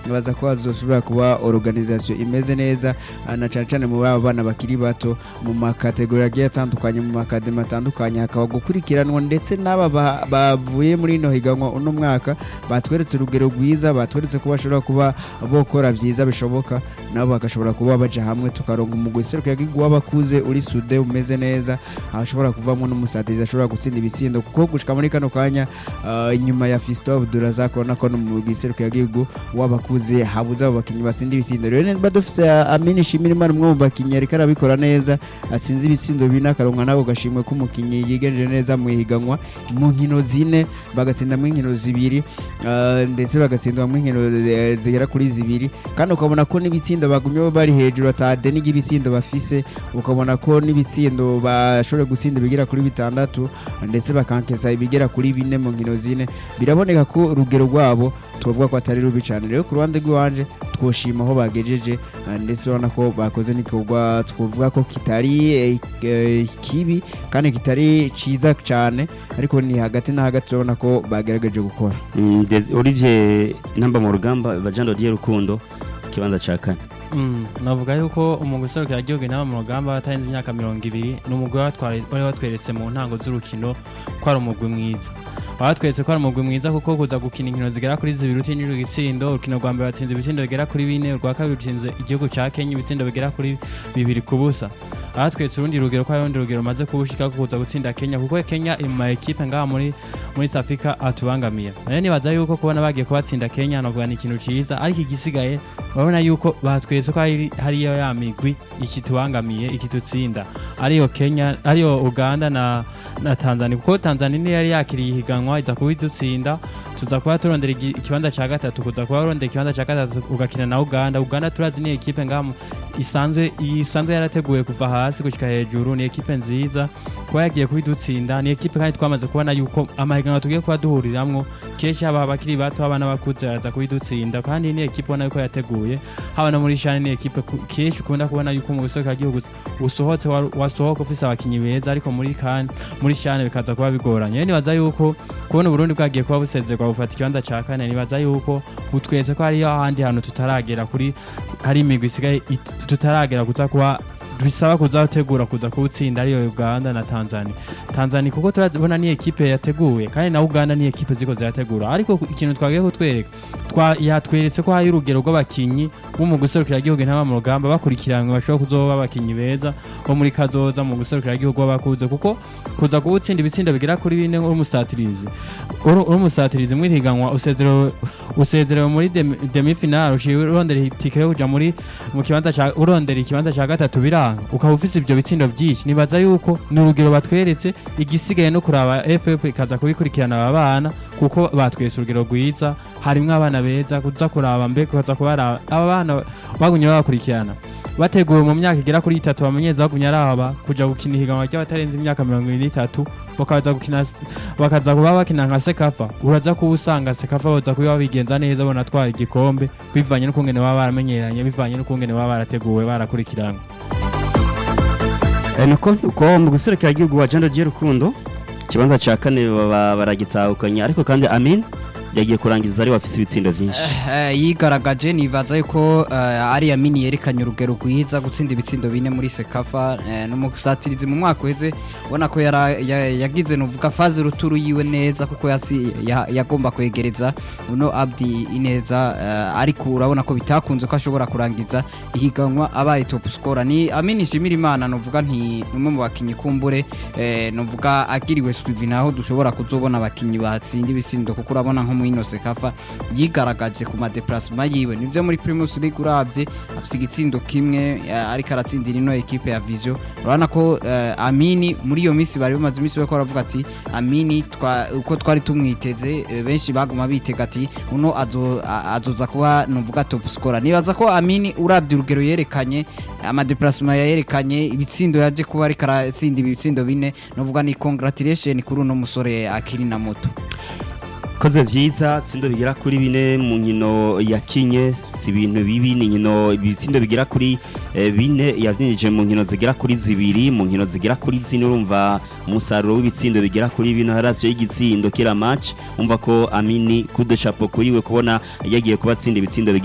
nibaza ko hazosubira kuba organisation imeze neza ah, na cyane cyane mu baba bana bakiri bato mu makategori agiye atandukanye mu makademi atandukanye hakaba gukurikiranwa ndetse n'aba ba- bavuye muri ino higanwa uno mwaka batweretse urugero rwiza batweretse ko bashobora kuba bokora byiza bishoboka nabo bagashobora kuba baja hamwe tukaronka umugwi serukiragihugu w'abakuze uri sude umeze neza hashobora kuvamo n'umusatirizi ashobora gutsinda ibitsindo kuko gushika muri kano kanya ah, inyuma ya Fiston Abdulrazak ubona ko no mu mugwi serukiragihugu w'abakuze habuze abo bakinnyi batsinda ibitsindo rero niba dufise Amini Shimirimana umwe mu bakinnyi ariko arabikora neza atsinze ibitsindo bine akaronka nako gashimwe k'umukinnyi yigenje neza mu ihiganwa mu nkino zine bagatsinda mu nkino zibiri ah, ndetse bagatsindwa mu nkino eh, zigera kuri zibiri kandi ukabona ko n'ibitsindo bagumye bari hejuru atade n'igibitsindo bafise ukabona ko n'ibitsindo bashobora gutsinda ibigera kuri bitandatu ndetse bakankesa ibigera kuri bine mu nkino zine biraboneka ko urugero rwabo tubavuga ko atari rubi cyane rero ku ruhande rw'iwanje twoshima aho bagejeje ah, ndetse urabona ko bakoze n'igikorwa twavuga ko kitari eh, eh, kibi kandi kitari ciza cyane ariko ni hagati na hagati urabona ko bagerageje gukora Mm, Des- Olivier namba mu rugamba bajando diye rukundo kibanza ca kane Mm, navuga yuko umugwi userukira igihugu inama mu rugamba atarenze imyaka mirongo ibiri ni umugwi watware- wari watweretse mu ntango z'urukino ko ari umugwi mwiza watweretse ko ari umugwi mwiza kuko kuza gukina inkino zigera kuri zibiri utinjira igitsindo urukino rwa mbere watsinze ibitsindo bigera kuri bine urwa kabiri rutsinze igihugu ca kenya ibitsindo bigera kuri bibiri ku busa ahatweretse urundi rugero ko hari urundi rugero rumaze kubushika ko kuza gutsinda kenya kuko kenya iri mu ma ekipe ngaha muri muri South Africa atubangamiye rero nibaza yuko kubona bagiye kubatsinda kenya navuga ni ikintu ciza ariko igisigaye urabona yuko batweretse ko hari hariyo ya migwi ikitubangamiye ikitutsinda ariyo kenya ariyo uganda na na tanzania kuko tanzania niyo yari yakiriye ihiganwa iza kuba idutsinda tuza kuba turondera igi- ikibanza cya gatatu kuza kuba urondera ikibanza cya gatatu ugakina na uganda uganda turazi ni ekipe ngaha mu- isanzwe isanzwe yarateguye kuva hasi gushyika hejuru ni ekipe nziza kuba yagiye kubidutsinda ni ekipe kandi twamaze kubona yuko amahiganwa tugiye kuba duhuriramwo kenshi haba abakiri bato haba n'abakuze baraza kubidutsinda kandi ni ekipe ubona yuko yateguye haba no muri shani ni ekipe ku- kenshi ukunda kubona yuko mu gihugu usohotse wa- wasohoka ufise abakinyi beza ariko muri kan muri shane bikaza kuba bigoranye rero nibaza yuko kubona uburundi bwagiye kuba busezerwa bufata ikibanza ca kane nibaza yuko butweretse ko hariyo ahandi hantu tutaragera kuri hari imigwi isigaye it- tutaragera kuza kuba bisaba kuzategura kuza kuwutsinda ariyo uganda na tanzania tanzania kuko turabona ni ekipe yateguye kandi na uganda ni ekipe ziko zirategura ariko ikintu twagiye kutwereka twa- yatweretse ko hari urugero rw'abakinyi bo mu guserukira igihugu intama mu rugamba bakurikiranwe bashobora kuzoba abakinyi beza bo muri kazoza mu guserukira igihugu w'abakuze kuko kuza kuwutsinda ibitsindo bigera kuri bine uri umusatirizi uri uri umusatirizi mw'ihiganwa usezerewe usezerewe muri demi- demi-finale uciye urondera itike yo kuja muri mu kibanza ca urondera ikibanza ca gatatu biranga ukaba ufise ibyo bitsindo byinshi nibaza yuko ni urugero batweretse igisigaye no kuraba FF ikaza kubikurikirana aba bana kuko batwese urugero rwiza harimwo abana beza kuza kuraba mbe kuza kubaraba aba bana bagumye babakurikirana bateguwe mu myaka igera kuri itatu bamenyeza bagumye araba kuja gukina ihiganwa ry'abatarenze imyaka mirongo ibiri n'itatu bakaza gukina bakaza kuba bakina nka sekafa uraza kuba usanga sekafa baza kuba bigenza neza bona atwara igikombe bivanye n'ukungene baba baramenyeranye bivanye n'ukungene baba barateguwe barakurikirana Eh, nuko uko mu guserukira igihugu wa jando diye rukundo kibanza ca kane baba baragitahukanye ariko kandi amin yagiye kurangiza ari wafise ibitsindo vyinshi Eh, yigaragaje nibaza yuko eh, ari yamini yerekanye urugero rwiza gutsinda ibitsindo bine muri sekafa eh, n'umusatirizi mu mwaka uheze ubona ko yara- ya- yagize nuvuga faze ruturu yiwe neza kuko yasi- ya- yagomba kwegereza uno abdi ineza eh, ariko urabona ko bitakunze ko ashobora kurangiza ihiganwa abaye top scorer ni amini shimira imana nuvuga nti umwe mu bakinyi kumbure eh, nuvuga agiriwe swivi naho dushobora kuzobona abakinyi batsinda ibitsindo kuko urabona nko mu ino sekafa yigaragaje ku madeplasma yiwe nivyo muri primus league uravye afise igitsindo kimwe eh, ariko aratsindira ino ekipe ya vision urabona ko eh, amini muri iyo minsi bari bamaze iminsi bariko baravuga ati amini twa- uko twari tumwiteze eh, benshi baguma bitega ati uno azo- a- azoza kuba nuvuga top scorer nibaza ko amini uravye urugero yerekanye amadeplasma yerekanye ibitsindo yaje kuba ariko aratsinda ibitsindo bine novuga ni congratulation kuri uno musore akiri na moto koze vyiza tsindo bigera kuri bine mu nkino yakinye si ibintu bibi ni nkino ibitsindo bigera kuri eh, bine yavyinjije mu nkino zigera kuri zibiri mu nkino zigera kuri zine urumva umusaruro w'ibitsindo bigera kuri bine harasiyo y'igitsindo kila match umva ko amini kude chapeau kuri we kubona yagiye kubatsinda ibitsindo bigera